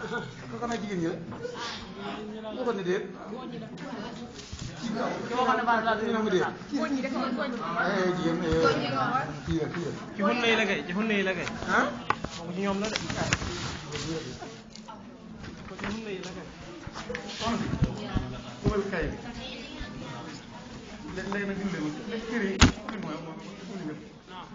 ko xanaa jigéen ñi la moo ko ne déet ki waxoon ne baax ñu ne mu déet góor ñi dafa góor ñi eh jigéen eh, góor ñi nga wax kii la kii la ci xunna yi la kay ci xunna yi la kay ah moom ci ñoom la de ko ci xunna yi la kay kumal kay bi léegi léegi nag dimbali ma léegi kër yi kër mooy moom wuyu ma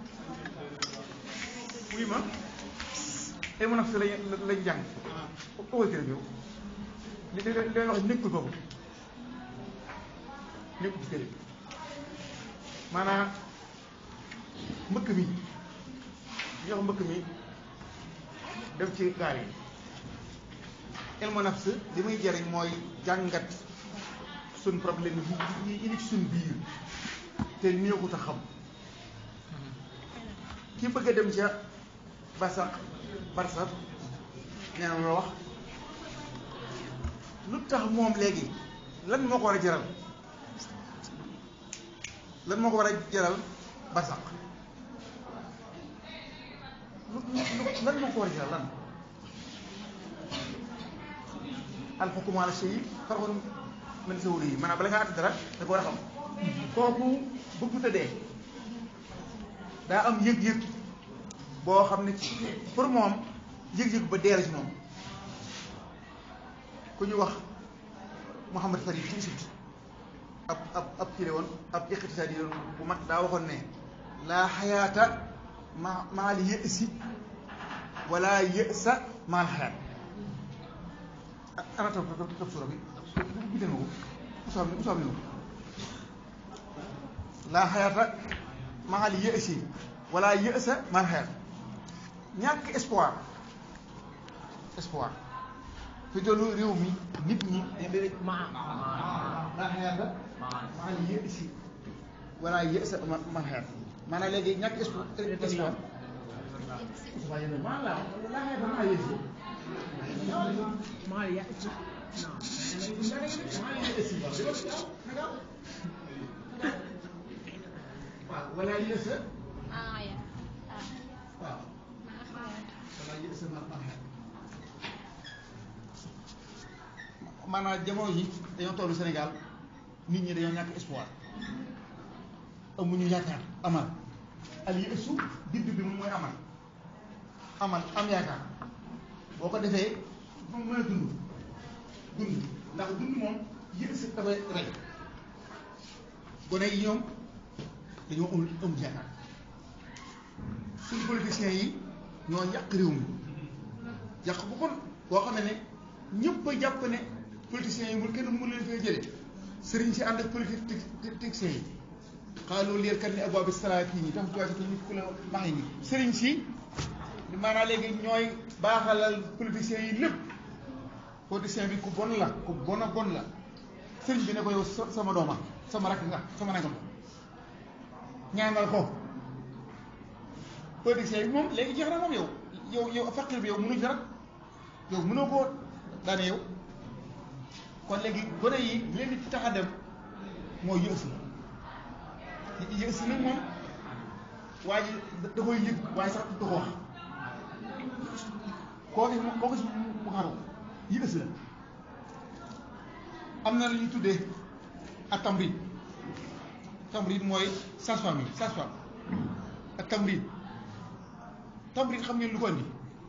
wuyu ma ay mën a fi lañ lañ jàng ëwal kër bi yow li li li wax nekkul foofu nekkul ci kër yi maanaam mbëkk mi li wax mbëkk mi def ci gaal yi ilmu nafs li muy jëriñ mooy jàngat suñ problème yi yi yi ci suñ biir te néexut a xam ki bëgg a dem ca basax barsax nee na la wax lu tax moom léegi lan moo ko war a jaral lan moo ko war a jaral barsax lu lu- lan moo ko war a jaral lan alxukmu ala shay farxun min sawri yi maanaam bala ngaa àtt dara da ko war a xam kooku bëggut a dee daa am yëg-yëg boo xam ne ci pour moom yëg-yëg ba dee la ci moom ku ñu wax Mouhamad Farid ci Égypte ab ab ab kii la woon ab iqtisaadi yi bu mag daa waxoon ne laa xayaata ma maal yësi wala yësa maal xayaat ana toog toog toog sura bi bi dégg nga ko usaam usaam ni laa xayaata maal yësi wala yësa maal xayaat ñàkk espoir espoir fi tollu réew mi nit ñi laa xayaata maal yësi wala yësa maal xayaat maanaam léegi ñàkk espoir espoir waaye nag maa laa laa xayaata maal yësi maa ya waaw wala yësa ah ya ah waaw maa xayaat wala yësa ma ma maanaam jamono ji dañoo tollu Sénégal nit ñi dañoo ñàkk espoir amuñu yaakaar amal al yësu bind bi moom mooy amal amal am yaakaar boo ko defee moom mën a dund dund ndax dund moom yësu dafay rey gone yi ñoom dañoo amul amul yaakaar suñu politiciens yi ñoo yàq réew mi yàq bu kon boo xam ne ne ñëpp a jàpp ne politiciens yi mu kenn mënu leen fay jële sëriñ si ànd ak politiciens yi xaaloo leer kat ni abwaabi salaatiin yi tax tuwaati nit ku la maxi ni sëriñ si maanaam léegi ñooy baaxalal politiciens yi lépp politicien bi ku bon la ku bon a bon la sëriñ bi ne ko yow sa- sama dooma sama rakk nga sama nangam ñaanal ko politicien bi moom léegi jeex na moom yow yow yow faqir bi yow mënu ci dara yow mënoo koo daane yow kon léegi gone yi leen di tax a dem mooy yësi yësi nag moom waa ji da da koy yëg waaye sax du ko wax koo gis mu koo gis mu xaru yësi la am na lu ñuy tuddee ak tamrit tamrit mooy sage-femme yi sage-femme ak tamrit tamrit xam ngeen lu ko andi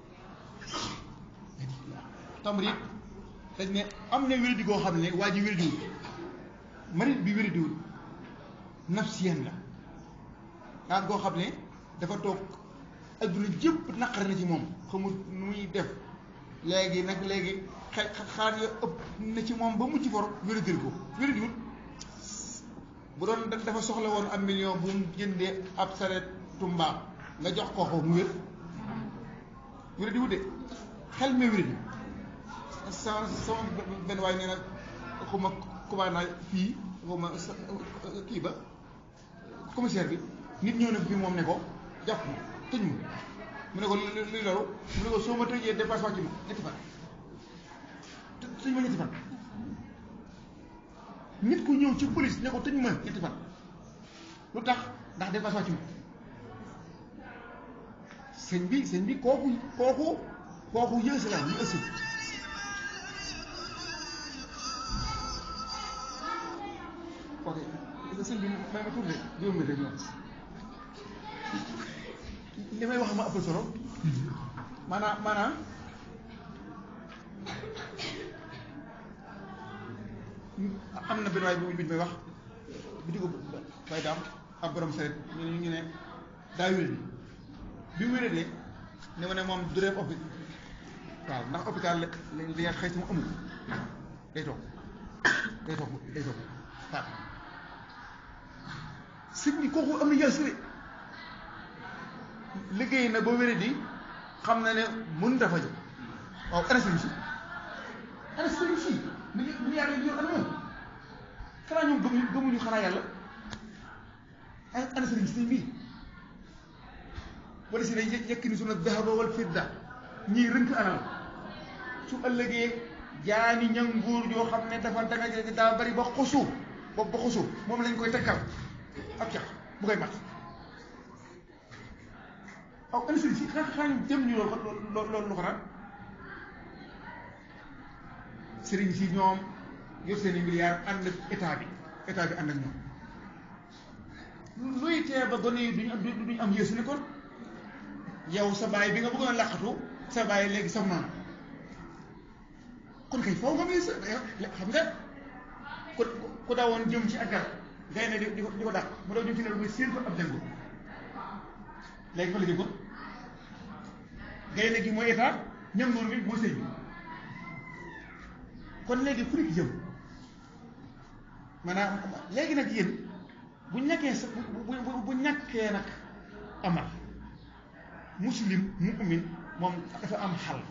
tamrit dañ ne am na wéradi goo xam ne waa ji wéradiwul marit bi wéradiwul nafsiyeen la daal goo xam ne dafa toog adduna jëpp naqar na ci moom xamul nu muy def léegi nag léegi xel xaar ya ëpp na ci moom ba mucc for wéradil ko wéradiwul bu doon da- dafa soxla woon am million bu mu jëndee ab saretu mbaam nga jox ko ko mu wér wéradiwul de xel mi wéradi sama sama benn waay nee na xuma commandant fii xuma sa kii ba commissaire bi nit ñëw na fi moom ne ko jàpp ma tëj ma mu ne ko lu luy loolu mu ne ko soo ma tëjee dépasse wàcc ma ñetti fan të- tëj ma ñetti fan nit ku ñëw ci police ne ko tëj ma ñetti fan lu tax ndax dépasse wàcc ma sëñ bi sëñ bi kooku kooku kooku yësi la ñu ëssi sëñ bi may ma tuuti juróom mi rek ñoom li may wax ma ëpp solo maanaam maanaam am na benn waay bu bi may wax bi dugg bay daam ab borom saret ñu ne ñu ne daa wéré bi mu wéré ne ma ne moom du dem hôpital waaw ndax hôpital la li nga xëy si mu amul day toog day toog day toog waaw sëñ bi kooku am na yàlla sëre liggéey na ba wéré di xam na ne mën dafa jóg waaw ana sëriñ si ana sëriñ si ni ñu ni yàlla ñu ana moom xanaa ñoom gëmuñu gëmuñu xanaa yàlla ana sëriñ si bii wala si ne yekk ni suna dahaba wal fidda ñiy rënk alal su ëllëgee jaani ñanguur yoo xam ne dafa danga daa bari ba xosu bopp ba xosu moom lañ koy takkal ak cax bu koy mat aw ana sëriñ si xanaa xanaa ñu jëm ñu loolu loolu lu xanaa sëriñ si ñoom yor seen i milliards ànd ak état bi état bi ànd ak ñoom luy tee ba gone yi duñu am duñu am yéesu ni kon yow sa baay bi nga bëggoon a laqatu sa baay léegi sa maam kon kay foofu nga muy sa xam nga ku ku daawoon jëm ci ak garab ngay ne di di ko di ko dàq mu daw jëm ci ne muy séen ko ab jëngu léegi fa la jëm ko gaynde gi mooy état ñam noonu bi mooy sëñ bi kon léegi fu nekk jëm maanaam léegi nag yéen bu ñàkkee sa bu bu bu ñàkkee nag amal muslim mu'min moom dafa am xal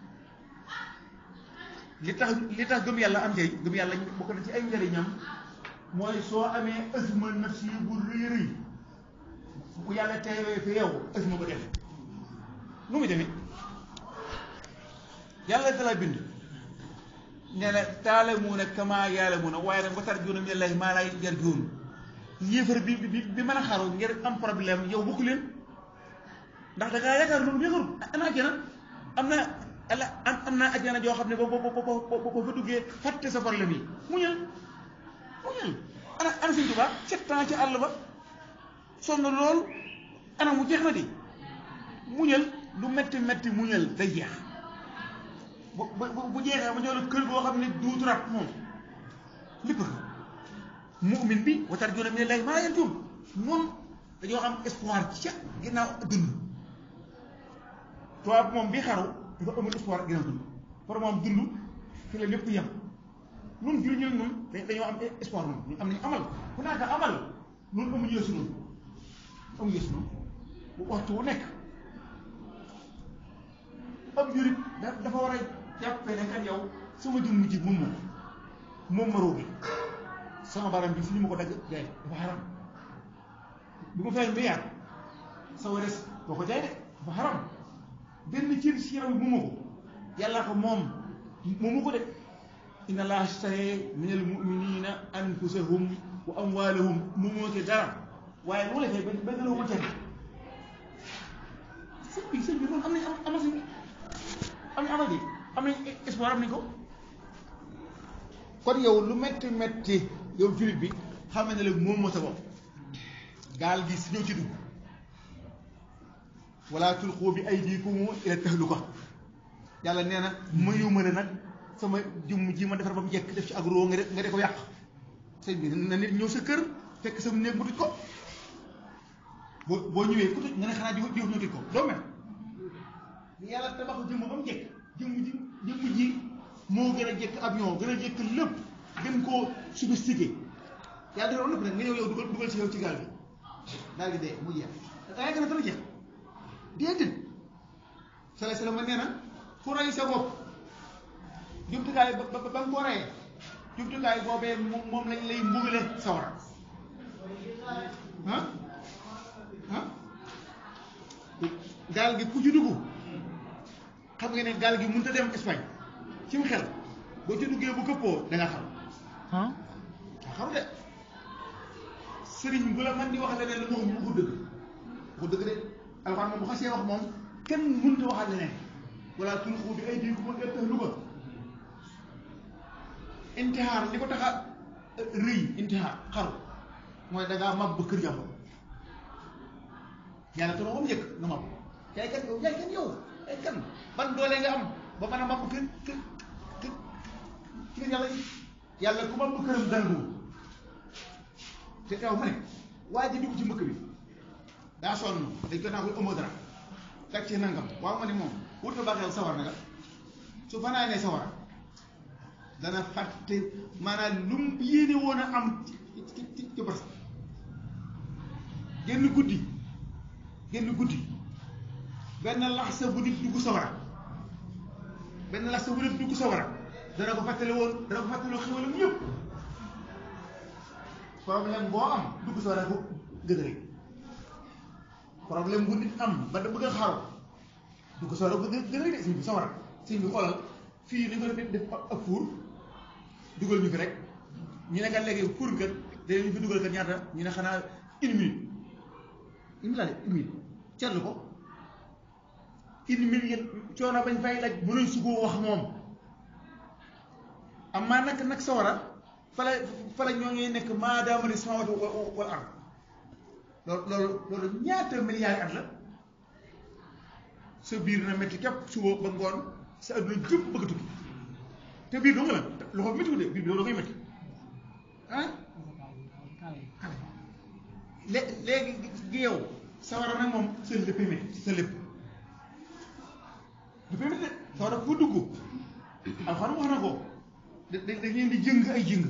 li tax li tax gëm yàlla am njëriñ gëm yàlla bokk na ci ay njëriñam mooy soo amee asma nafsi bu rëy rëy bu yàlla teewee fi yow asma ba def nu mu demee yàlla dala bind nee na taalamuuna kama yaalamuuna waaye nag ba tarjuuna minallaahi maa laa yarjuun yéefar bi bi bi mën a xaru ngir am problème yow bokku leen ndax da ngaa yaakaar loolu yaakaarul ana ajjana am na ala am am naa ajjana joo xam ne boo boo boo boo fa duggee fàtte sa problème yi muñal muñal ana ana Sëñ Tuubaa sept ans ci àll ba sonn loolu ana mu jeex na di muñal lu metti metti muñal day jeex bu bu bu jeexee ma ñëw la kër goo xam ne duutu rab moom lépp ko mu'min bi wa tarjuuna minallaahi maa laa yarjuun moom dañoo am espoir ca ginnaaw dund tubaab moom bi xaru dafa amul espoir ginnaaw dund pour moom dund fi la lépp yem nun jur ñu ñun dañoo am espoir moom ñu am nañu amal ku naaka amal nun amuñu yeesu noonu amuñu yeesu noonu bu waxtu wu nekk ab jurit dafa war a jàppee ne kan yow sama jëmm ji moom moom moom ma roogi sama baram bi fi ñu ma ko dagg jaay dafa xaram bu ma fay milliard sa wares boo ko jaay de dafa xaram benn cër si yaram bi moomu ko yàlla ko moom moomu ko de inna allaha ashtara min al muminina anfusahum wa amwalahum moomoo ci dara waaye lu la fay ba ba gëloo ma jar sëñ bi sëñ bi loolu am nañ am amal sëñ bi am nañ amal bi am nañ espoir am nañ ko kon yow lu metti metti yow jullit bi xam ne la moom moo sa bopp gaal gi si ñëw ci dugg wala tulqu bi aydikum ila tahluka yàlla nee na mayu ma ne nag sama jëmm ji ma defar ba mu jekk def ci agro nga de nga de ko yàq sëñ bi na nit ñëw sa kër fekk sa néeg mu tëj ko boo boo ñëwee ku tëj nga ne xanaa jiw jiw ñu tëj ko doo mel yàlla tabax jëmm ba mu jekk jëmm ji jëmm ji moo gën a jekk avion gën a jekk lépp gën koo sophistiqué yàlla defar lépp nag nga ñëw yow dugal dugal ci yow ci gaal bi daal di dee mu jeex da ngay gën a dana jeex déedéet sala sala ma nee na ku rey sa bopp jumtukaay ba ba ba nga ko reyee jumtukaay boobee moom lañ lay mbugale sawara ah ah gaal gi ku ci dugg xam nga ne gaal gi mënut a dem Espagne ci mu xel boo ci duggee bu këppoo da nga xam ah nga xam de sëriñ bu la man di wax leneen la mu wax mu dëgg bu dëgg de alxuraan moom bu xasee wax moom kenn mënut a waxal leneen wala tulqu bi aydiikum ila tahluka intihaar li ko tax a rëy intihaar xaru mooy da ngaa mab ba kër jàmbur yàlla te moom njëkk nga mab yaay kan yow yaay kan yow yaay kan ban doole nga am ba mën a mab kër kër kër kër yàlla yi yàlla ku mab këram danduwul te teew ma ne waa ji dugg ci mbëkk bi daa sonn dañ ko naa koy ëmb dara teg ci nangam waaw ma ne moom wut na baaxee sawar na nga su fanaanee sawar dana fàtte maanaam lu mu yéene woon a am ci ci ci ci barsa génn guddi génn guddi benn laxsa bu nit dugg sawara benn laxsa bu nit dugg sawara dana ko fàttali woon dana ko fàttali woon xéwalam yëpp problème boo am dugg sawara ko gën a rëy problème bu nit am ba da bëgg a xaru dugg sawara ko gën a rëy de sëñ bi sawara sëñ bi xoolal fii ni ko def def ak fuur dugal ñu fi rek ñu ne kat léegi fuur bi kat dañu fi dugal kat ñaata ñu ne xanaa une minute une minute laa de une minute seetlu ko une minute yéen coono bañ fay laaj mënuñ su ko wax moom amaa nag nag sawara fala fala ñoo ngi nekk maadaama ni samawatu wal ard loolu loolu loolu ñaata milliards at la sa biir na métti képp suba ba ngoon sa adduna jëpp bëgg a tukki te biir doo nga la loxo métti de biir bi doo koy métti ah lé léegi gi yow sawara nag moom sa lépp métti sa lépp lépp métti de sawara ku dugg alxuraan wax na ko da da da ngeen di jëng ay jëng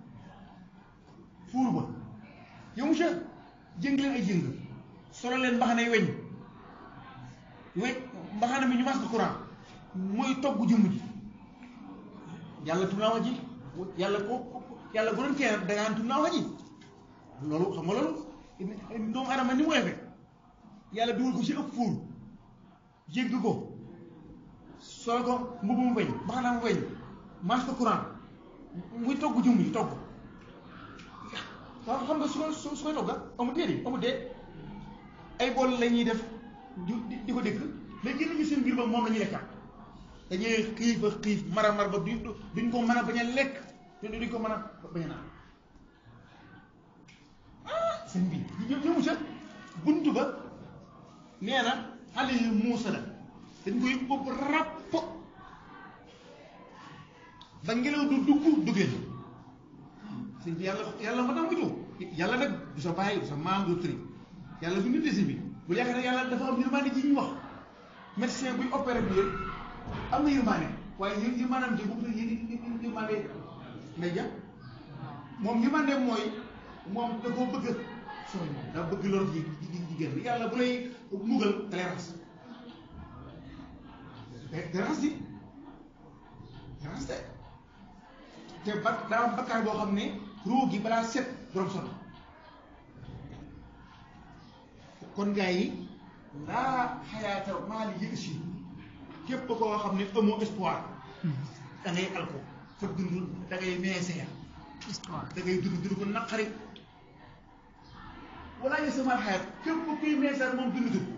fuur ba yow monsieur jëng leen ay jëng solo leen mbaxane weñ weñ mbaxane mi ñu mas ko courant mooy togg jëmm ji yàlla tum naa wax ji yàlla ko yàlla bu doon kenn da ngaan tum naa wax ji loolu xam nga loolu doomu adama ni mu defee yàlla dugal ko ci ëpp fuur jégg ko solo ko mbubu mu weñ mbaxana mu weñ mas ko courant muy togg jëmm ji togg waaw xam nga su ko su su koy togga amul dee di amul dee ay bool la ñuy def di di ko dëkk mais génn ñu seen biir ba moom la ñuy lekkat dañuy xiif a xiif mara mar ba duñ duñ ko mën a bañ a lekk te duñ ko mën a bañ a naan ah seen bi ñu ñëw sa buntu ba nee na xale yi muusa la dañ koy ëpp ràpp ba ngelaw du dugg duggee sëñ bi yàlla yàlla ma tax mu ñëw yàlla nag du sa bàyyi du sa maam du tëri yàlla du nit de sëñ bi bu yaakaar ne yàlla dafa am yërmande ji ñu wax médecin buy opéré bi yëpp am na yërmande waaye yë yërmandeem ji bu ko yë yërmande ngay jàpp moom yërmande mooy moom da koo bëgg sooy moom daa bëgg lor ji jigéen yàlla bu lay mugal da lay ras da ras di da ras de te ba daa am bakkaar boo xam ne ruu gi balaa set borom sonn kon gars yi laa xayaata maa li yëg si képp koo xam ne amoo espoir da ngay alko fa dund da ngay meeseer da ngay dund dund ko naqari wala ñu sama xayat képp kuy meeseer moom dund dund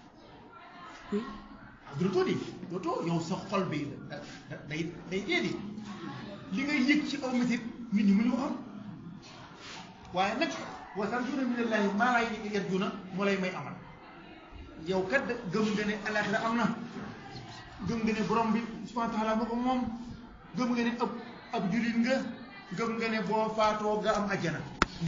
dootoo di dootoo yow sa xol bi da day day dee di li ngay yëg ci aw métit nit ñi mënu ko xam waaye nag wa tarjuuna minallaahi maa laa yarjuuna moo lay may amal yow kat gëm nga ne alaaxira am na gëm nga ne borom bi subhaanahu wa taala moo ko moom gëm nga ne ab ab jullit nga gëm nga ne boo faatoo nga am ajjana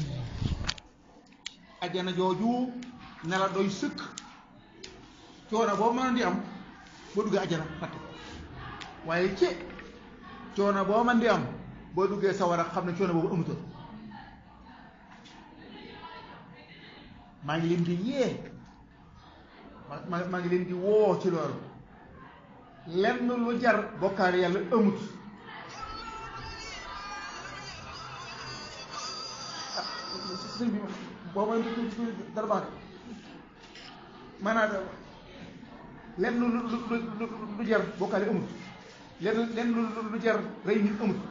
ajjana jooju ne la doy sëkk coono boo mën di am boo duggee ajjana fàtte ko waaye ci coono boo mën di am boo duggee sawara xam ne coono boobu amutoon maa ngi leen di yee ma maa ngi leen di woo ci loolu lenn lu jar bokkaale yàlla amut ah sëñ bi boo may dara baax maanaam lenn lu lu lu lu jar bokkaale amut lenn lenn lu lu jar rey nit amut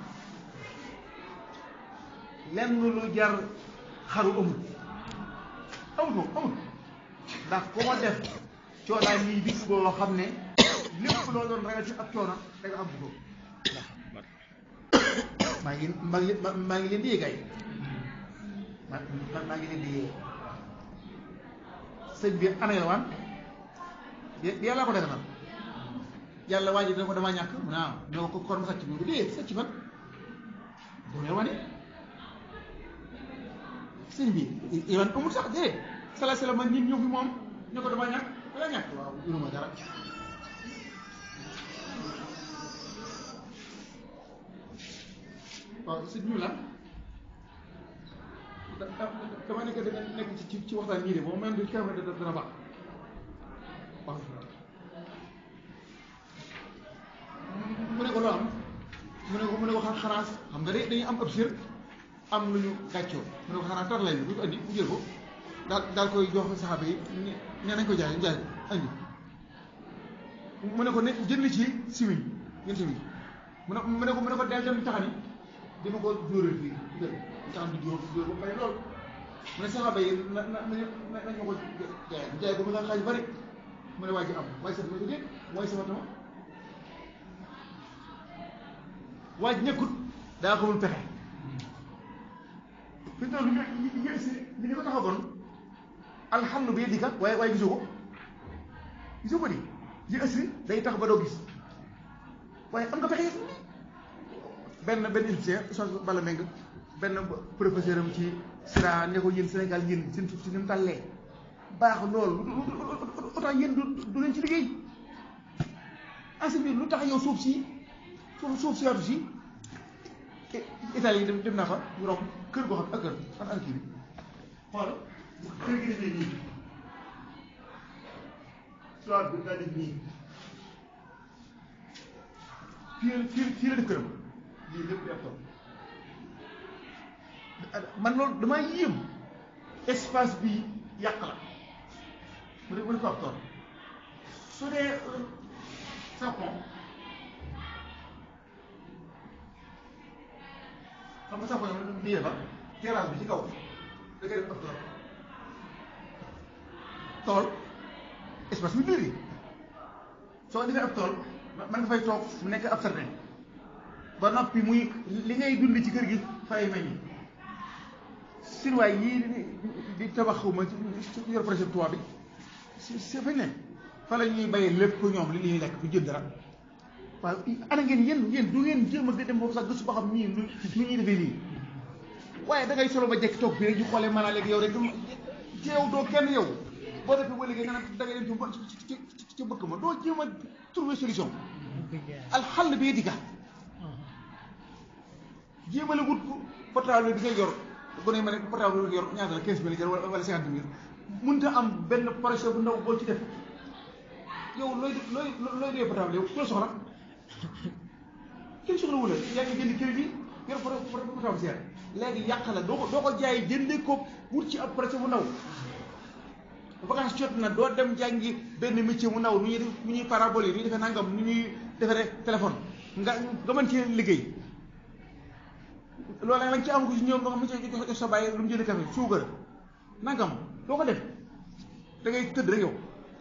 lenn lu jar xaru amut amut moom amut ndax ku ma def coonaay nii bis boo xam ne lépp loo doon ragal ci ak coono da nga am bu maa ngi maa ngi maa ngi leen di yëgay maa maa ngi leen di yee sëñ bi ana yalwaan de yàlla ko daganal yàlla waa ji dama damaa ñàkk mu ne ah ñoo ko kon ma sàcc bi dee sàcc fan dama yalwaane sëñ bi yalwaan amul sax dee sala sala man ñun ñëw fi moom ñu ko damaa ñàkk danga ñàkk waaw yoruma dara waaw sëñ ñu la dama nekk da nekk ci ci waxtaan ñii de moom même du kenn dana baax waaw mu ne ko loo am mu ne ko mu ne ko xanaa xam nga de dañuy am ab sër am lu ñu gàccoo mu ne ko xanaa tar lay bi bu ko andi mu jël ko daal daal koy jox saxaaba yi ne nañ ko jaay jaay andi mu ne ko ne jënd ci simiñ ngeen simiñ mu ne mu ne ko mu ne ko del dem taxani dima ko jóoral fii dégg taxan di jóor jóor ba pare lool mu ne saxaaba yi na na nañu ma ko jaay jaay ko mu nga xaaj bari mu ne waa ji am waaye sax ma ko déet mooy sama tama waa ji ñëkkut daa ko mun pexe fi mu toll nii nga si li nga ko taxawoon alhamdu bi yedika waaye waaye gisoo ko gisoo ko di yi ëssi day tax ba doo gis waaye am nga pexe yëpp benn benn égyptien Oustaz Bala Meng benn professeur am ci sira ne ko yéen Sénégal yéen seen suuf si ni mu tàllee baax loolu autant yéen du du leen ci liggéey enseignement lu tax yow suuf si suuf suuf si yaatu si Italie dem dem naa fa ñu romb kër goo xam ak kër fan ak kii bi xool kër gi defee nii soit bi daa def nii fii fii fii la def këram lii lépp di ab tool man loolu damaa yéem espace bi yàq la mu ne mu ne ko ab tool su dee sapon xam nga sapon yi di defar terrasse bi ci kaw da ngay def ab tool tool espace bi biir yi soo defee ab tool man nga fay toog mu nekk ab certain ba noppi muy li ngay dund ci kër gi fay meññ sinwaay yii di tabax xawma ci yor projet tubaab bi si si fañ ne fa la ñuy bayee lépp ñoom li ñuy lekk du jël dara waaw ana ngeen yéen yéen du ngeen jéem a dem foofu sax gëstu ba xam nii nu nu ñuy defee nii waaye da ngay solo ba jekk toog fii rek ñu xoolee maanaam léegi yow rek ci yow doo kenn yow boo defee ba léegi nga ne da ngay dem ci ci ci bëkk ma doo jéem a trouver solution alxal bi di ka jéemale wut portable bi ngay yor bu ne ma ne portable bi nga yor ñaata la quinze mille wala wala cinquante mille mënut a am benn projet bu ndaw boo ci def yow looy looy looy dee portable yow ku la soxla kenn soxla wu la yaa ngi jënd crédit yor portable seer léegi yàq la doo ko doo ko jaay jëndee ko wut ci ab projet bu ndaw vacance jot na doo dem jàngi benn métier mu ndaw nu ñuy def nu ñuy parabole yi nu ñuy defee nangam nu ñuy defaree téléphone nga nga mën cee liggéey loolu nag lañ ci am ko si ñoom nga xam ne jox sa bàyyi lu mu jënd café suukar nangam doo ko def da ngay tëdd rek yow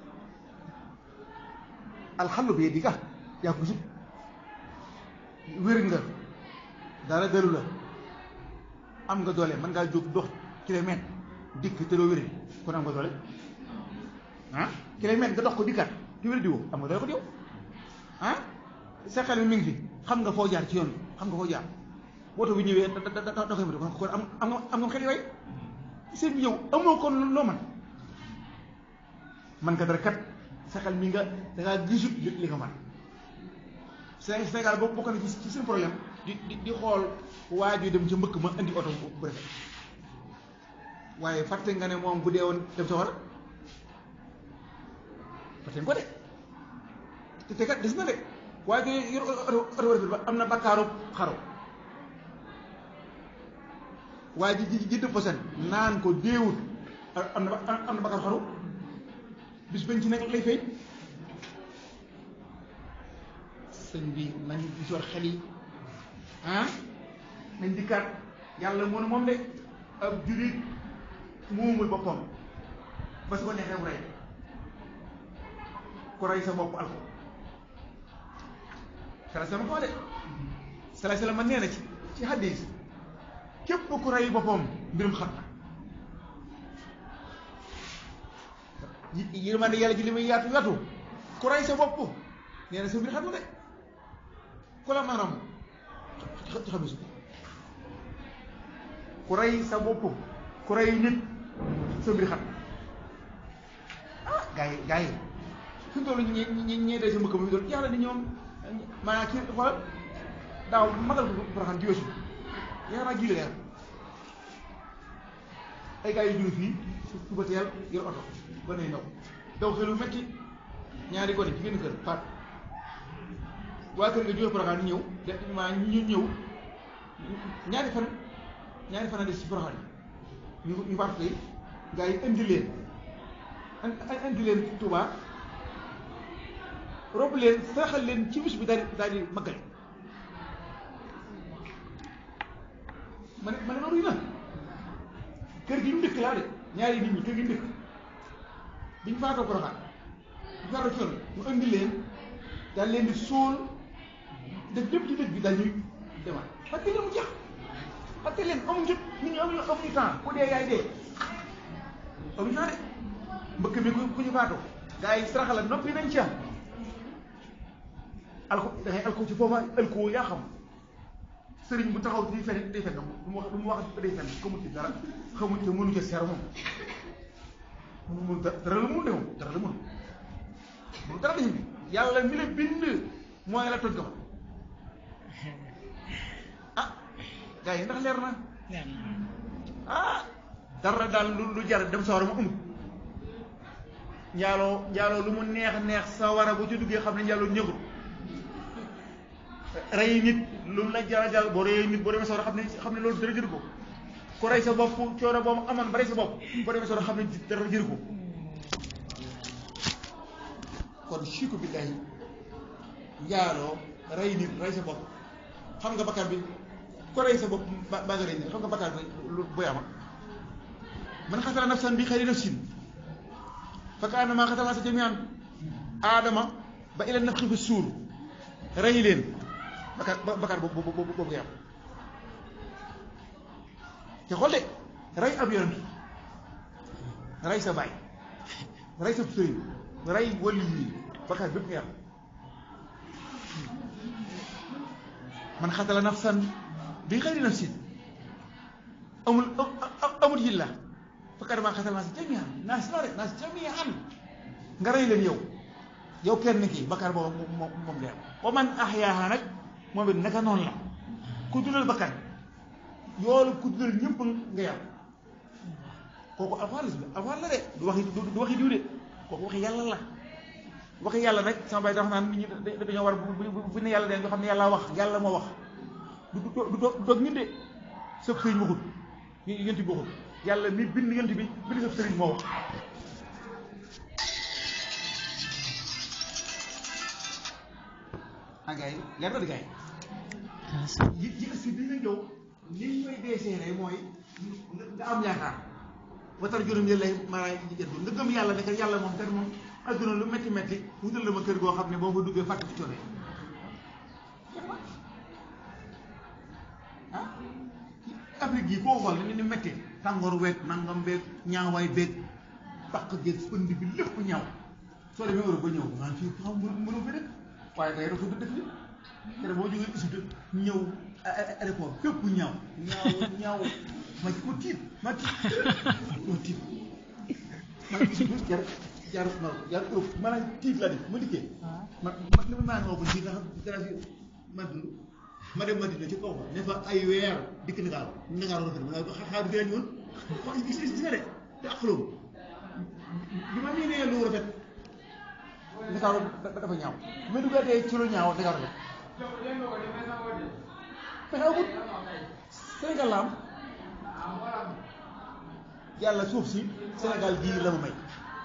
alxallu bi di ka yaa ko sut wér nga dara dalu la am nga doole mën ngaa jóg dox kilomètre dikk te doo wéri kon am nga doole ah kilomètre nga dox ko dikkaat te wéri di woo am nga doole ko yow ah sa xel mi mi ngi fi xam nga foo jaar ci yoon xam nga foo jaar woto bi ñëwee da da da da koy mën kon am am nga am nga xel yooyu seen bi yow amoo kon loo man man nga dara kat sa xel mi nga da ngaa gisut li li nga man Sénégal boo bokk na ci seen problème di di di xool waa ju dem ca mbëkk ma indi oto bu rafet waaye fàtte nga ne moom bu dee woon dem sa war fàtte nga ko de te te kat des na de waaye ju yor oto oto rafet ba am na bakkaaru xaro waaye ji ji ji dëpp posen naan ko déewut am na am na bakkaaru xaru bis bañ ci nekk lay fay sëñ bi nañ gis war xel yi ah nañ dikkaat yàlla moo ne moom de ab jurit moomul boppam ba su ko neexee mu rey ku rey sa bopp al ko sala sama ko de sala sala ma nee na ci ci hadis képp ku rey boppam mbirum xam na yi yërmande yàlla ji li muy yaatu yaatu ku rey sa bopp nee na sa mbir xam na de ku la maanaam ci xam su ku rey sa bopp ku rey nit sa mbir xam ah gars yi gars yi fi mu toll ñi ñi ñi day sa mbëkk ba mu doon yàlla ni ñoom maanaam kii xoolal daaw magal ko Porokhane jiwee si yaakaar naa jiw la ay gars yu jóge fii suba teel yor oto ba nay ndaw daw xelu metti ñaari gone ci génn kër faat waa kër nga jóge Porokhane ñëw de maa ñu ñëw ñaari fan ñaari fan a des ci Porokhane ñu ñu faat koy gars yi indi leen indi leen Touba rob leen saraxal leen ci bis bi daal di daal di maggale ma ne ma ne loolu na kër gi ñu dëkk laa de ñaari nit ñi kër gi ñu dëkk bi ñu faatoo Porokhane bi ñu faatoo coon mu indi leen daal leen di sóol def lépp ci dëkk bi daal ñuy demaat parce que mu jeex parce que leen amuñu jot nit ñi amuñu amuñu temps ku dee yaay dee amuñu temps de mbëkk mi ku ku ñu faatoo gars yi saraxala noppi nañ ci am alko da ngay alko ci foofa alko yaa xam sëriñ bu taxaw di fen day fen du mu wax du mu wax day fen xamul ci dara xamul te mënu ca seer moom mu mun dara la mun de moom dara la mun mun dara dañu yàlla mi la bind mooy la toj ko ah gars yi ndax leer na ah dara daal lu lu jar dem sawara ma amul njaaloo njaaloo lu mu neex neex sawara bu ci duggee xam ne njaaloo ñëgul rey nit lu mu la jara jara boo reyee nit boo demee sawara xam ne xam ne loolu dara jëru ko ku rey sa bopp coono boobu amoon ba rey sa bopp boo demee sawara xam ne dara jëru ko kon chiku billahi njaaloo rey nit rey sa bopp xam nga bakkaar bi ku rey sa bopp ba ba nga rey nit xam nga bakkaar bi lu boy ama man xasala nafsan bi xayri nafsin fa kaannamaa xasala naasa jamii'an aadama ba ila nafxi fi suur rey leen bakkaar bakkaar boobu boobu boobu ngay am te xool de rey ab yonent rey sa baay rey sa sëriñ rey wali yi bakkaar bépp ngay am man xatala nafsan bi xayri nafsin amul amul yilla fakkat maa xasal naas jamian naas la rek naas jamian nga rey leen yow yow kenn kii bakkaar boobu moom moom ngay am wa man ahyaaha nag moom it naka noonu la ku dundal bakkan yoolu ku dundal ñëpp nga yam kooku alxuraan la alxuraan la de du waxi du waxi diw de kooku waxi yàlla la waxi yàlla nag sama bay dafa naan nit ñi dañoo war bu bu ne yàlla de nga xam ne yàlla wax yàlla moo wax du du du doog ñun de sëb sëriñ waxut yent bi waxut yàlla mi bind yent bi bind sëb sëriñ moo wax ah gars yi leer na di gars yi yi si bi nga ñëw li ñu koy deeseere mooy nga am yaakaar watar juróom yële lay maanaam jënd nga gëm yàlla ne kat yàlla moom kat moom adduna lu métti métti wutal la ma kër goo xam ne boo fa duggee fàtte ci coono ah Afrique yi koo xool ni ni métti tàngoor weeg nangam beeg ñaawaay beeg pàq geeg pënd bi lépp ñaaw soo demee Europe ba ñëw naan fii xam mënu mënu fi dëkk waaye kay dafa dëkk bi te boo jógee Égypte ñëw aéroport fépp ñaaw ñaaw ñaaw ma ma tiit ma tiit ma tiit ma Égypte jar jar non jar Europe maanaam tiit la def ma dikkee ma ma li ma maa nga ko ci nga xam dara fi ma dund ma dem Madina ci kaw ba ne fa ay weer dikk Ndakaaru Ndakaaru rafet ma nga xaar bi gën ñoon xool gis gis nga de te ak xulóom bi ma miinee lu rafet Ndakaaru dafa ñaaw bi ma duggaatee ci lu ñaaw Ndakaaru rafet pexe amut Sénégal la am yàlla suuf si Sénégal gii la ma may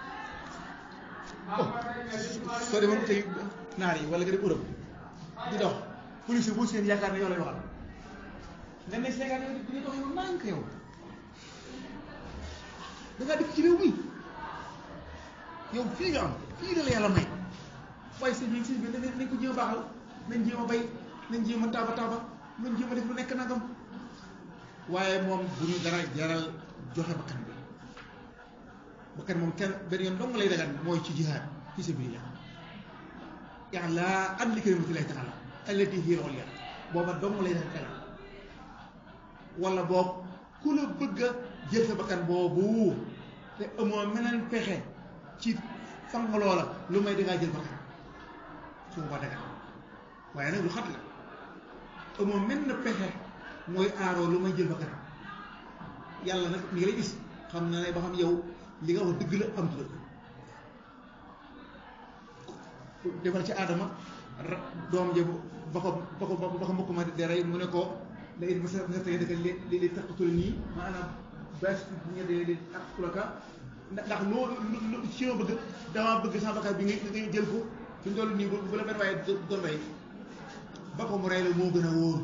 oh soo demoon tey naar yi wala nga dem Europe di dox police bu seen yaakaar ne yow lay waxal nga ne Sénégal yow di dox yow nànk yow da ngaa dëkk ci réew mi yow fii nga am fii la la yàlla may waaye sëñ bi sëñ bi nañ ko jéem a baaxal nañ jéem a bay nañ jéem a taaba taaba nañ jéem a def lu nekk nagam waaye moom bu ñu dara jaral joxe bakkan bi bakkan moom kenn benn yoon dong lay dagan mooy ci jihaad fi sabilillah i'laa li kalimatillahi ta'ala allati hiya al-ulya booba dong lay dagan wala boog ku la bëgg a jël sa bakkan boobu te amoo meneen pexe ci fang loola lu may dangaa jël bakkan su ma dagan waaye nag lu xat la amoo menn pexe mooy aaroo lu may jël bakkan yàlla nag mi ngi lay gis xam na ne ba xam yow li nga wax dëgg la am dëgg defal ci aadama doom ja ba ko ba ko ba ko mbokk ma di rey mu ne ko la it masa masa tey dëkk li li taqatul nii maanaam bes ñe de li taqatulaka ndax loolu lu ci ma bëgg dama bëgg sama bakkaar bi nga nga jël ko fi mu toll nii bu la benn waaye doon rey ba ko mu rey la moo gën a wóor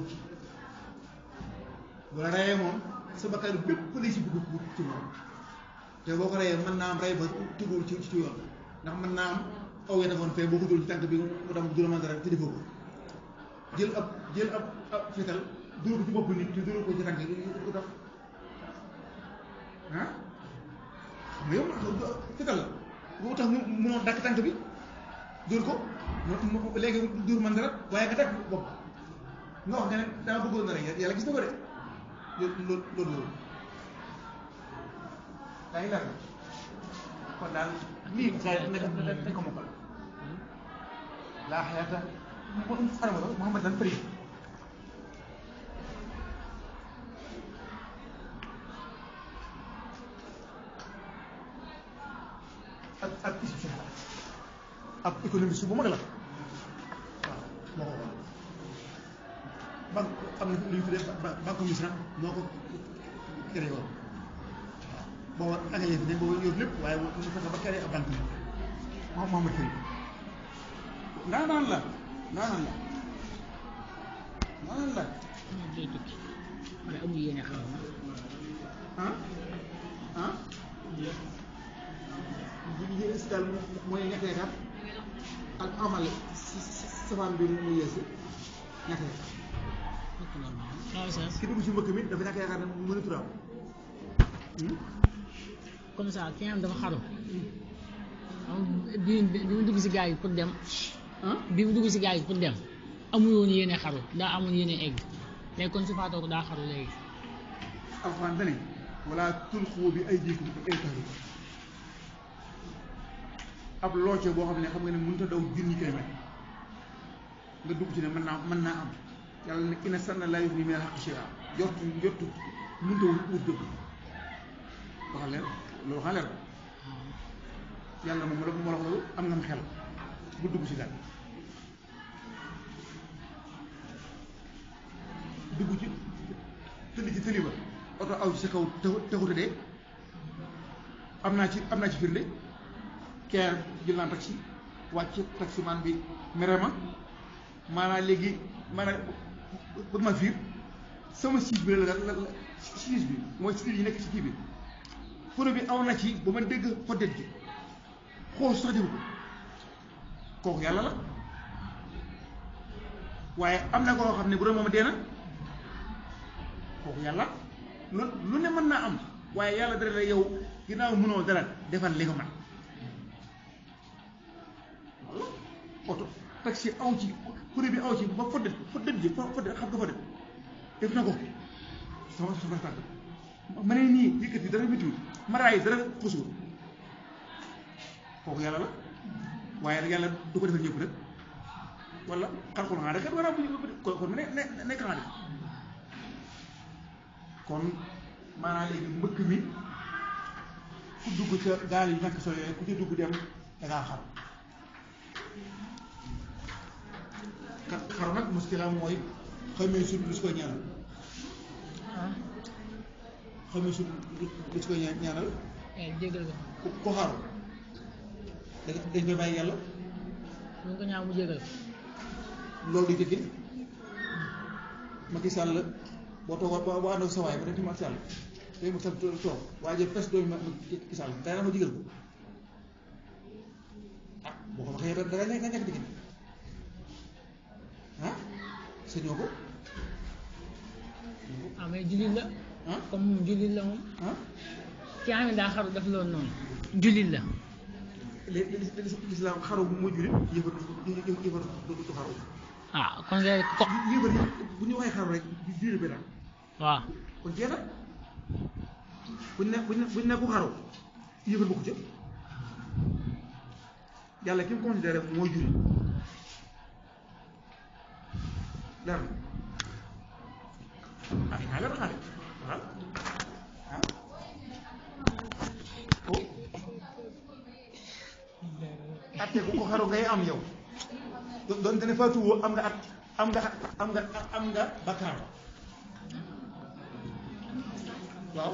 bu la reyee moom sa bakkaar bépp lay si bëgg ci moom te boo ko reyee mën naa am rey ba tugul ci ci yoon ndax mën naa am aw ya defoon fee boo ko dul ci tànk bi mu dem du la mën dara te defoo ko jël ab jël ab ab fetal dóor ko ci bopp nit te dóor ko ci tànk yi ko tax ah xam nga yow fetal la boo tax mu munoo dakk tànk bi dóor ko mu léegi dóor mën dara waaye nga dakk bopp nga wax nga ne dama bëggoon na rek yàlla gis na ko de loolu loolu loolu daa ngi leer kon daal lii xëy na dañ ko mokkal laa xayaata xarama Muhammad dan përi ak ak institution ab économiste bu mag la waaw moo ko wax banque am na lu ñu tuddee banque misra moo ko créé woon booba anglais fi ne booba yor lépp waaye mu fexe ba créé ab banque moom Mohamed Fari ndaanaan la ndaanaan la ndaanaan la moom day tukki wala amul yéene xam ah ah jigéen si daal mooy ñetti étape ak amal si safaan bi mu yeesu ñetti étape fekk loolu moom waaw sens ki dugg si mbëkk mi dafa ñàkk yaakaar ne mën a turaam comme ça ki nga xam dafa xaru am bi bi mu dugg si gaal yi pour dem ah bi mu dugg si gaal yi pour dem amul woon yéene xaru daa amul yéene egg léegi kon su faatoo ko daa xaru léegi alxuraan dane wala tulqu bi aydikum ila tahluka ab looce boo xam ne xam nga ne mënut a daw junni kilomètre nga dugg ci ne mën naa mën naa am yàlla ne ina sanna laa yughni mina al-haqqi shay'an jortu jortu mënut a wut dëgg waxal leen loolu waxal leen yàlla moom la moo la wax loolu am nga xel bu dugg ci daal dugg ci tëdd ci tëli ba oto aw ci sa kaw taxu taxute de am naa ci am naa ci firnde keer jël naa taxi wàcc taximan bi mere ma maanaam léegi maanaam bëgg ma fiir sama siis bi la la la siis bi mooy siis yi nekk ci kii bi pono bi aw na ci ba ma dégg poddet ji xool sax defu ko kooku yàlla la waaye am na koo xam ne bu doon moom dee na kooku yàlla lu lu ne mën naa am waaye yàlla dara la yow ginnaaw mënoo dara defal li nga mën walla oto taxi aw ci kuréel bi aw ci ba foddet foddet ji fo foddet xam nga foddet def na ko sama sama tànk ma ne nii yëkkati dara méttiwul maraay dara xusul kooku yàlla la waaye nag yàlla du ko defal ñëpp rek wala xalqul xanaa rek war a ko kon ne ne nekk xanaa kon maanaam léegi mbëkk mi ku dugg ca gaal yi ñàkk solo yooyu ku ci dugg dem da ngaa xaru ka- xaru nag muskila mooy xamee sut lu si koy ñaanal xamee sut lu si koy ña- ñaanal eh jégal ko ku ku xaru da dañ koy bàyyi yàlla mu ko ñaaw mu jégal ko loolu di jëkkee Macky Sall boo toog boo boo ànd ak sa waay ba dem ci Macky Sall day mu toog toog waaye jël pes doomi Macky Sall day na ma jigal ko ah boo ko waxee da da nga ñàkk diggante ah sañoo ko ah mais jullit la ah comme moom jullit la moom ah ki nga xam ne daa xaru def loolu noonu jullit la li li li lislaam xaru moo jullit yëfar yëfar du du xaru ah kon nga ko yëfar yi bu ñu waxee xaru rek jullit bi daal waaw kon jeex na buñ ne buñ ne buñ ne ku xaru yëfar bokku ca yàlla ki mu considéré mooy jullit leer na ah naa leer xaale waaw ah oh atte ku ko xaru ngay am yow do- doon dana faatuwoo am nga at am nga am nga am nga bakkaar waaw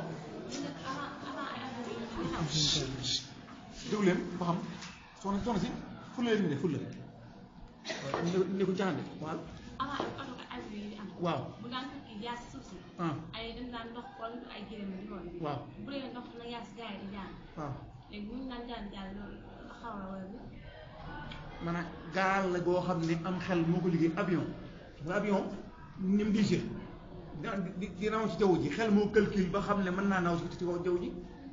déglu leen ba xam soxna soxna si fulla leen de fulla waaw ne ne ko jaxande waaw avant oto ak avion yi di am. waaw bu daan tukki jaar si suuf si. ah ay dañ daan ndox wala ay gërëm di loolu. waaw bu dee ndox na yaa si gars yi di jaar waaw léegi bu ñu daan jaar jaar loolu xaw a wala bi. maanaam gaal la goo xam ne am xel moo ko liggéey avion nga avion ni mu diisee dina di di naw ci jaww ji xel moo calcul ba xam ne mën naa naw ci ci kaw jaww ji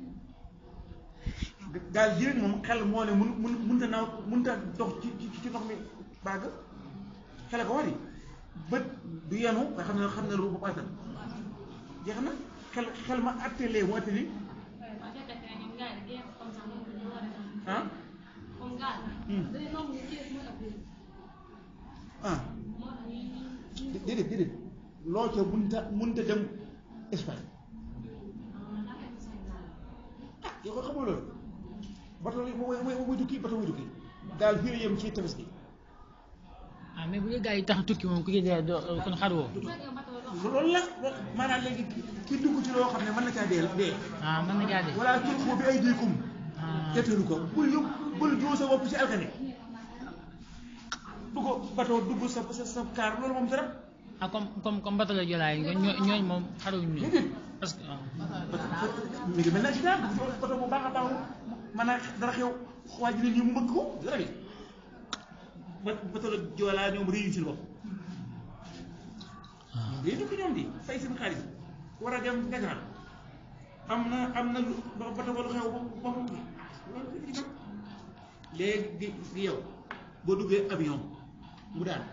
gaal ji rek moom xel moo ne mun mun mënta naaw mënta dox ci ci ci ndox mi bàgg xele ko wari bët du yenu nga xam ne xam ne lu bu attan jeex na xel xel ma attelee mu atteli waaw fekk na ñoom gars yi di génn comme ça moom ñu war a def ah comme gaal. Hmm. dañuy nangu ñu téye moo tax biir ah moo tax ñuy ñuy déedéet déedéet loo ca mënta mënta dem Espagne ah dafa am sañ naa ah yow ko xamul loolu bato yi mooy mooy mooy tukki bato mooy tukki daal fii la yem ci tefes gi ah mais bu dee gars yi tax tukki moom ku ci dee doo kon xaruwoo bu fekkee bato la dox loolu la loolu maanaam léegi ki dugg ci loo xam ne mën na caa dee dee ah mën na caa dee wala tulqu bi aydikum ah tettalu ko bul yóbbu bul joo sa bopp ci alkane dugg bato dugg sa sa sa kaar loolu moom dara ah comme comme comme bato la jolaay ñoo ñooñu moom xaruwuñ ñu déedéet parce que waaw mi ngi mel ne accident bato bu baax a baax mën a dara xew waa ji ne nii mu mbëgg ko dara bi ba bato la joolaa ñoom réyu ci bopp ñoom day tukki ñoom di fay seen xaalis war a dem Dakar am na am na lu ba bato ba lu xew ba ba mu loolu ci nag léegi di di yow boo duggee avion mu daan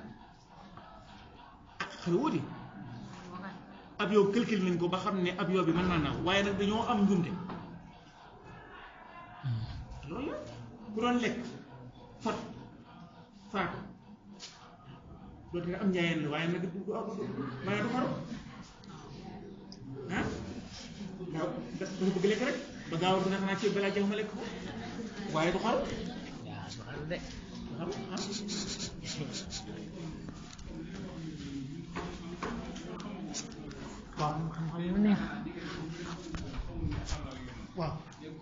xale wuti avion calcul nañ ko ba xam ne avion bi mën naa naaw waaye nag dañoo am njuumte loolu la ku doon lekk fot faatu loolu dina am njaayeen la waaye nag du du du maanaam du xaru ah gaaw dafa bëgg lekk rek ba gaaw dina xanaa ceeb balaa jeex ma lekk ko waaye du xaru yaa su xaru de du xaru ah waaw xam-xam yu neex waaw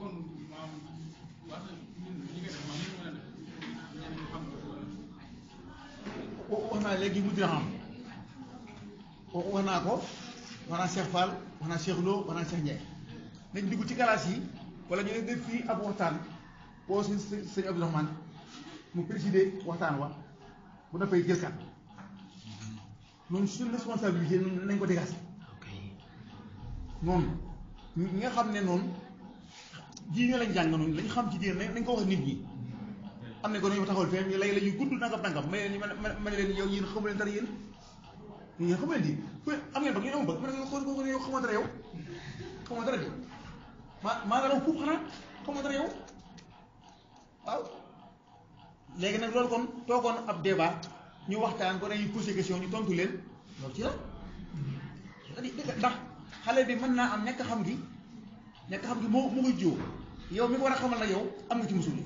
wax naa léegi mu dina xam wax naa ko wax naa Cheikh Fall wax naa Cheikh Lo wax naa Cheikh Ndiaye nañ dugg ci galaas yi wala ñu def fii ab waxtaan boo si sëñ sëñ Abdourahmane mu présider waxtaan wa bu noppee jël kat noonu suñu responsabilité noonu nañ ko dégager ok noonu ñi nga xam ne noonu ji ñoo lañ jàng noonu lañ xam ci diine nañ ko wax nit ñi am na ko dañoo taxawal fee ñu lay la ñuy gudd nangam nangam ma ne leen ma ma ne leen yow yéen xamu leen dara yéen yéen xamu leen di fu am ngeen bëgg yéen amul bëgg ma ne ko ko yow xamoo dara yow xamoo dara de maa maa nga raw fuuf xanaa xamoo dara yow waaw léegi nag loolu kon toogoon ab débat ñu waxtaan ko dañuy posé question ñu tontu leen loolu ci la c'est-à-dire dëgg ndax xale bi mën naa am ñàkk xam gi ñàkk xam gi moo moo koy jiw yow mi ko war a xamal nag yow am nga ci musul yi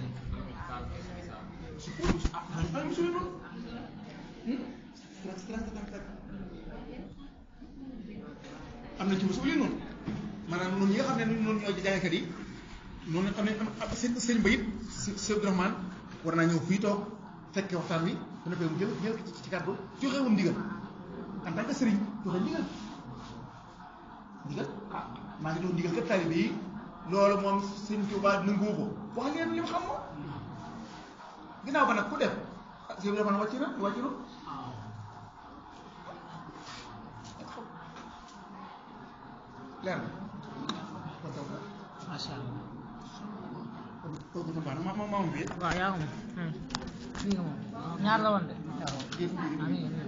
ah am musul yi noonu am na ci musul yi noonu maanaam noonu ñi nga xam ne noonu ñoo jàngkat yi noonu am nañ am seen sëñ ba it sëñ Abdourahmane war naa ñëw fii toog fekke waxtaan wi bu nekkee mu jël jël ci kàddu joxe woon ndigal en tant que sëriñ joxe ndigal ndigal ah maa ngi doon ndigal kat taalibe yi loolu moom sëñ Tuubaa nangu ko wax ngeen li mu xam moom ginnaaw ba nag ku def ah sëñ bi wàcc na wàcc na leer na kon taw macha allah kooku sa baax na ma ma ma bi waaw yaa ko moom lii nga moom ñaar la woon de waaw yéen ah mi ngi nii.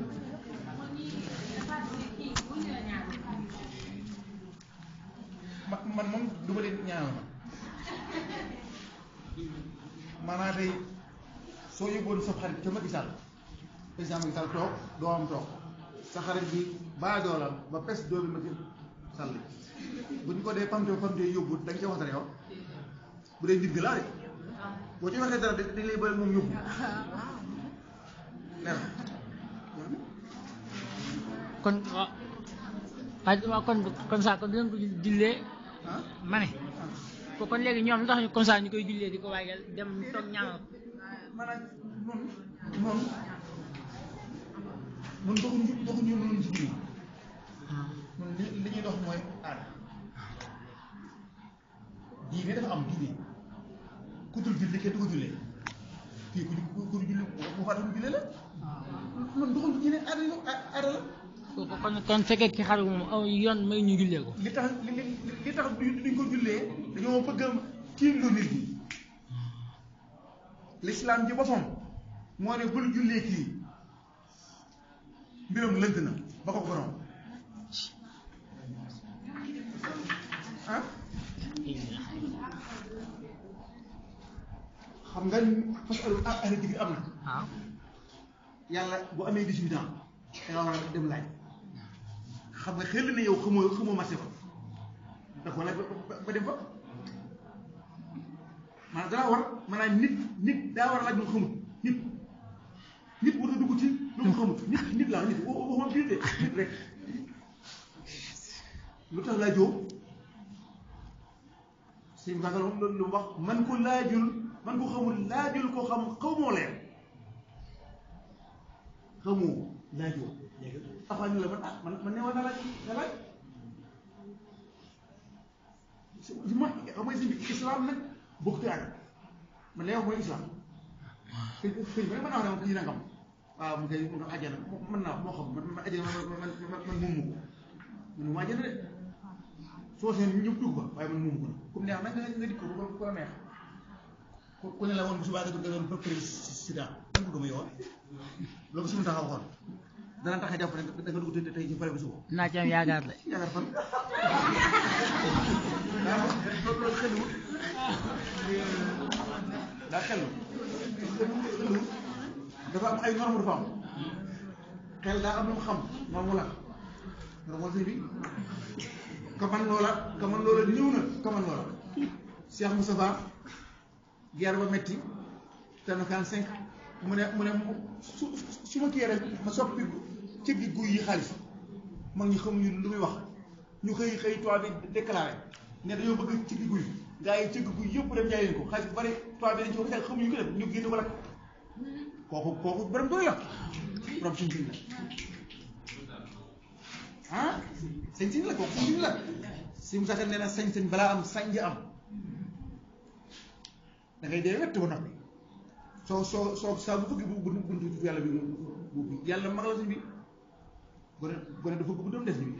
ma man moom du ma leen ñaanal ma maanaam tey soo yóbboon sa xarit ca Macky Sall président Macky Sall toog doomam toog sa xarit bi baadoolam ba pes doomi Macky Sall bu ñu ko dee pamte pamte yóbbu da nga ca wax dara yow bu dee nit gi laa de boo ci waxee dara dañ lay bëri moom yóbbu leer na kon waaw waaye waaw kon comme ça kon dinañ ko jullee ah ma ne ko kon léegi ñoom lu tax ñu comme ça ñu koy jullee di ko waajal dem toog ñaanal ko maanaam noonu noonu mun doxuñu doxuñu noonu ci biir ñun li li ñuy dox mooy aada diine dafa am diine ku dul julli kenn du ko jullee fii ku ku ku dul julli bu faatu ñu jullee la noonu doxuñu diine aada la aada la ko kon kon fekkee ki xaru moom aw yoon may ñu jullee ko li tax li li li tax duñ duñ ko jullee dañoo bëgg a tiimlu nit ñi l'islam ji boppam moo ne bul jullee kii mbiram lënt na ba ko borom ah xam nga parce que ah ahli dikri am na waaw yàlla bu amee 18 ans da nga war a dem laaj xam nga xel na yow xamoo xamoo marché ba da ko laaj ba ba- ba dem fa maanaam daa war maanaam nit nit daa war a laaj lu mu xamut nit nit war a dugg ci lu mu xamut nit nit laa nit wa- waxuma biir de nit rek lu tax laajoo sëñ Ba loolu lu mu wax man ko laajul man ko xamul laajul ko xam xamoo leen xamoo laajoo léegi taxaw ñu la man ah man man ne woon na laaj nga laaj si si ma xam nga si islam nag bokkut ak man lay wax mooy islam sëñ sëñ bi nag mën naa wax ne moom kii nangam waaw mu koy mu koy àjjana mën naa wax moo xam man man àjjana man man man man moomu ko man mu àjjana de soo seen ñëpp dugg ba waaye man moomu ko nag comme neex nag nga nga dikk ko bu ko la neex ku ku ne la woon bu subaa nga doon ba président lan ko gëm a yowoon loolu suñu taxaw waxoon dana tax a jàpp ne da nga dugg te tey ci pare bu suba naa ci am yaakaar de yaakaar fan daa loolu loolu xelwul daa xelwul xelwul dafa am ay norme dafa am xel daa am lu mu xam norme la norme la sëñ bi ka man loola ka man loola ñëw na ka man loola Cheikh Moustapha guerre ba metti te na kan cinq mu ne mu ne su su ma kii rek ma soppi ci gi guy yi xaalis mag ñi xamuñu lu muy wax ñu xëy xëy toit bi déclaré ne dañoo bëgg ci gi guy gaa yi ci gi guy yëpp dem jaay leen ko xaalis bu bari toit bi dañ ci ko xel xamuñu ko def ñu génn ko lakk kooku kooku borom doy la borom suñ siñ la ah sañ siñ la kooku sañ siñ la si mu sax nee na sañ-sañ balaa am sañ am da ngay dee wett ba noppi soo soo soo saa bu bëgg bu bu buntu yàlla bi bu bu yàlla mag la suñ bi gone gone dafa bëgg doom des bi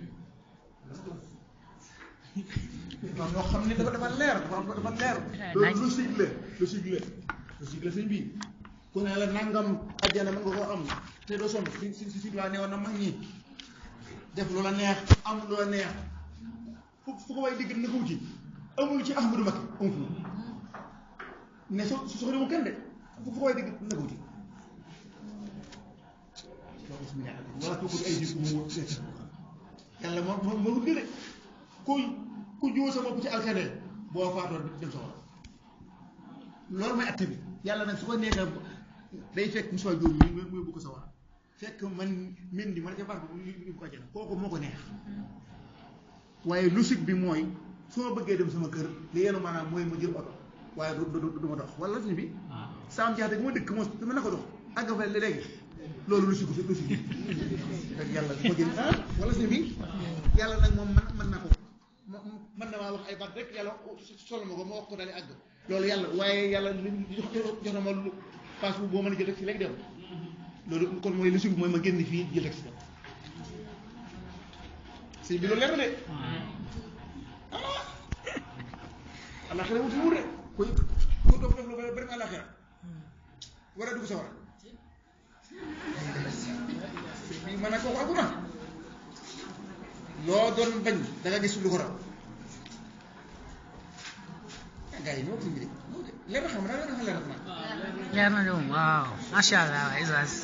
non ñoo xam ne dafa dafa leer dafa dafa leer loolu logique la logique la logique la suñ bi ku ne la nangam ajjana mën nga koo am te doo sonn si si si waa ne woon na mag ñi def loola neex am loola neex fu fu ko way digg na ko wuti amul ci Ahmadou Mbacké amul fu ne so su soxla mu kenn de fu ko way digg na ko wuti wala kooku ay jiw mu yàlla moo moo moo de ku ku jiw sa bopp ci alkane boo faatoo dem soxla loolu mooy atte bi yàlla nag su ko neexee day fekk Moussa Diop mi muy bu ko sawar fekk man min di man ca baax bi ñu ko àjjana kooku moo ko neex waaye logique bi mooy su ma bëggee dem sama kër li yenu maanaam mooy ma jël oto waaye du du du ma dox wala suñu bi saam jaxate gi ma dëkk moom dama na ko dox àgg fa léegi loolu logique bi logique bi fekk yàlla du ko jël ah wala suñu bi yàlla nag moom man mën na ko mën na maa wax ay baat rek yàlla solo ma ko ma wax ko daal di àgg loolu yàlla waaye yàlla li jox jox na ma lu passe bu boo mën a jël taxi léegi dem loolu kon mooy logique bi mooy ma génn fii jël taxi dem sëñ bi loolu leer na de ah allah xale wuti wut de kuy ku dof dof lu ba dem àllaaxira war a dugg sa war bi man a kooku àggu na loo doon bañ da nga gis lu ko raw ah gars yi ñoo ko mbiri leer na xam naa leer na xam leer na leer na de moom waaw macha allah Oustaz